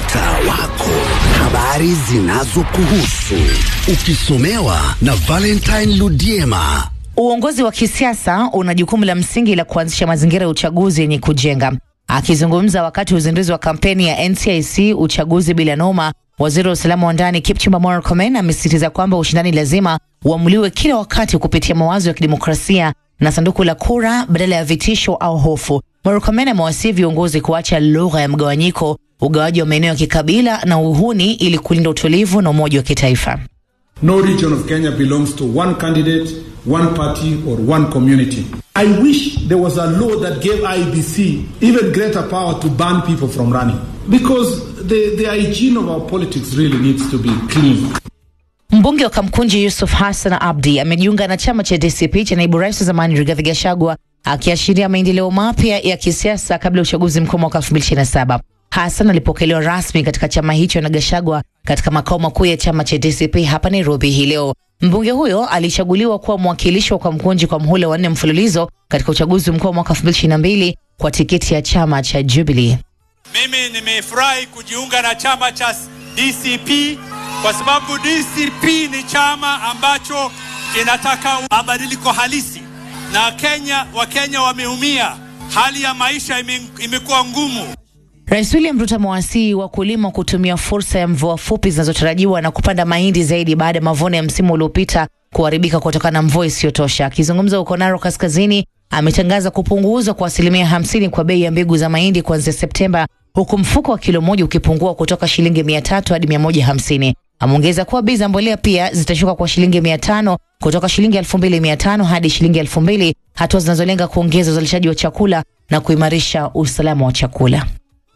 mtaa wako, habari zinazokuhusu ukisomewa na Valentine Ludiema. Uongozi wa kisiasa una jukumu la msingi la kuanzisha mazingira ya uchaguzi yenye kujenga. Akizungumza wakati wa uzinduzi wa kampeni ya NCIC uchaguzi bila noma, waziri wa usalama wa ndani Kipchumba Murkomen amesisitiza kwamba ushindani lazima uamuliwe kila wakati kupitia mawazo ya kidemokrasia na sanduku la kura badala ya vitisho au hofu. Murkomen amewasihi viongozi kuacha lugha ya mgawanyiko, ugawaji wa maeneo ya kikabila na uhuni ili kulinda utulivu na umoja wa kitaifa. No region of Kenya belongs to one candidate, one party, or one community. I wish there was a law that gave IBC even greater power to ban people from running. Because the, the hygiene of our politics really needs to be clean. Mbunge wa Kamkunji Yusuf Hassan Abdi amejiunga na chama cha DCP cha naibu rais wa zamani Rigathi Gachagua akiashiria maendeleo mapya ya kisiasa kabla ya uchaguzi mkuu mwaka 2027. Hassan alipokelewa rasmi katika chama hicho na Gachagua katika makao makuu ya chama cha DCP hapa Nairobi hii leo. Mbunge huyo alichaguliwa kuwa mwakilishi wa Kamkunji kwa mhula wa nne mfululizo katika uchaguzi mkuu wa mwaka 2022 kwa tiketi ya chama cha Jubilee. Mimi nimefurahi kujiunga na chama cha DCP kwa sababu DCP ni chama ambacho kinataka mabadiliko halisi, na Kenya, Wakenya wameumia, hali ya maisha ime, imekuwa ngumu. Rais William Ruto amewasihi wakulima kutumia fursa ya mvua fupi zinazotarajiwa na kupanda mahindi zaidi baada ya mavuno ya msimu uliopita kuharibika kutokana na mvua isiyotosha. Akizungumza huko Narok Kaskazini, ametangaza kupunguzwa kwa asilimia hamsini kwa bei ya mbegu za mahindi kuanzia Septemba, huku mfuko wa kilo moja ukipungua kutoka shilingi mia tatu hadi mia moja hamsini. Ameongeza kuwa bei za mbolea pia zitashuka kwa shilingi mia tano kutoka shilingi elfu mbili mia tano hadi shilingi elfu mbili hatua zinazolenga kuongeza uzalishaji wa chakula na kuimarisha usalama wa chakula.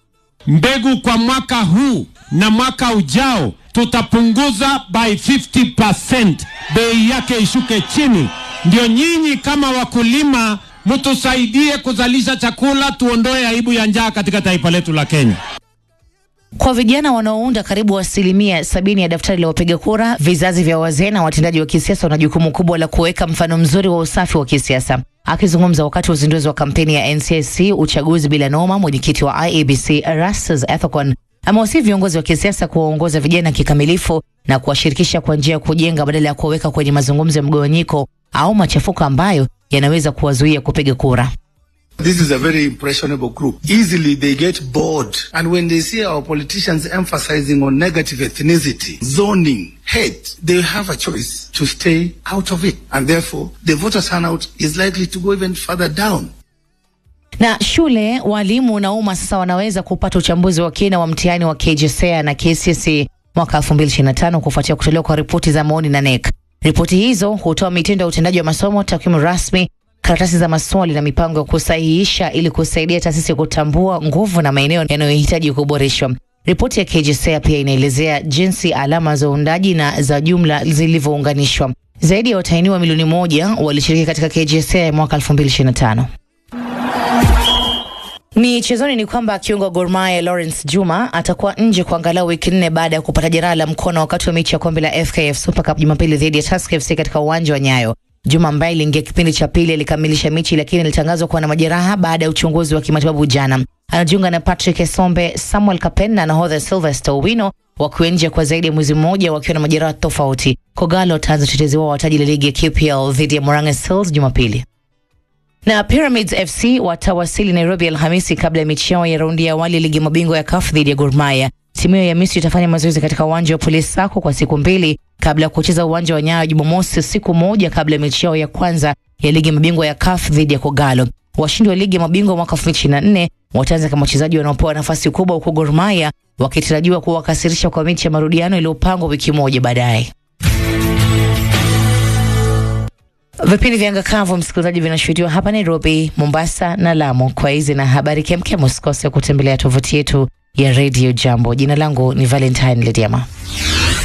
Mbegu kwa mwaka huu na mwaka ujao tutapunguza by 50%, bei yake ishuke chini. Ndio nyinyi kama wakulima mtusaidie kuzalisha chakula, tuondoe aibu ya njaa katika taifa letu la Kenya. Kwa vijana wanaounda karibu asilimia sabini ya daftari la wapiga kura, vizazi vya wazee na watendaji wa kisiasa wana jukumu kubwa la kuweka mfano mzuri wa usafi wa kisiasa. Akizungumza wakati wa uzinduzi wa kampeni ya NCIC uchaguzi bila noma, mwenyekiti wa IEBC Erastus Ethekon amewasihi viongozi wa kisiasa kuwaongoza vijana kikamilifu na kuwashirikisha kwa njia ya kujenga badala ya kuwaweka kwenye mazungumzo ya mgawanyiko au machafuko ambayo yanaweza kuwazuia kupiga kura. This is a very impressionable group. Easily they get bored. And when they see our politicians emphasizing on negative ethnicity, zoning, hate, they have a choice to stay out of it. And therefore, the voter turnout is likely to go even further down. Na shule, walimu na umma sasa wanaweza kupata uchambuzi wa kina wa mtihani wa KJSEA na KCSE mwaka 2025 kufuatia kutolewa kwa ripoti za maoni na NEC. Ripoti hizo hutoa mitindo ya utendaji wa masomo, takwimu rasmi, karatasi za maswali na mipango ya kusahihisha ili kusaidia taasisi kutambua nguvu na maeneo yanayohitaji kuboreshwa. Ripoti ya KJSEA pia inaelezea jinsi alama za uundaji na za jumla zilivyounganishwa. Zaidi ya watahiniwa milioni moja walishiriki katika KJSEA ya mwaka 2025. Michezoni ni kwamba kiungo wa Gor Mahia Lawrence Juma atakuwa nje kwa angalau wiki nne baada ya kupata jeraha la mkono wakati wa mechi ya kombe la FKF Super Cup Jumapili dhidi ya Tusker FC katika uwanja wa Nyayo. Juma ambaye iliingia kipindi cha pili alikamilisha mechi lakini alitangazwa kuwa na majeraha baada ya uchunguzi wa kimatibabu jana. Anajiunga na Patrick Esombe, Samuel Kapen na nahodha Sylvester Owino wakiwa nje kwa zaidi ya mwezi mmoja wakiwa na majeraha tofauti. Kogalo wataanza utetezi wao wa taji la ligi ya KPL dhidi ya Moranga Seals Jumapili na Pyramids FC watawasili Nairobi Alhamisi kabla ya mechi yao ya raundi ya awali ya ligi mabingwa ya CAF dhidi ya Gor Mahia. Timu hiyo ya Misri itafanya mazoezi katika uwanja wa Police Sacco kwa siku mbili kabla ya kucheza uwanja wa Nyayo Jumamosi, siku moja kabla ya mechi yao ya kwanza ya ligi mabingwa ya CAF dhidi ya Kogalo. Washindi wa ligi ya mabingwa mwaka 2024 wataanza kama wachezaji wanaopewa nafasi kubwa, huko Gor Mahia wakitarajiwa kuwakasirisha kwa mechi ya marudiano iliyopangwa wiki moja baadaye. Vipindi vya Ngakavu msikilizaji, vinashuhudiwa hapa Nairobi, Mombasa na Lamu. Kwa hizi na habari kemkem, usikose kutembelea tovuti yetu ya Radio Jambo. Jina langu ni Valentine Lediama.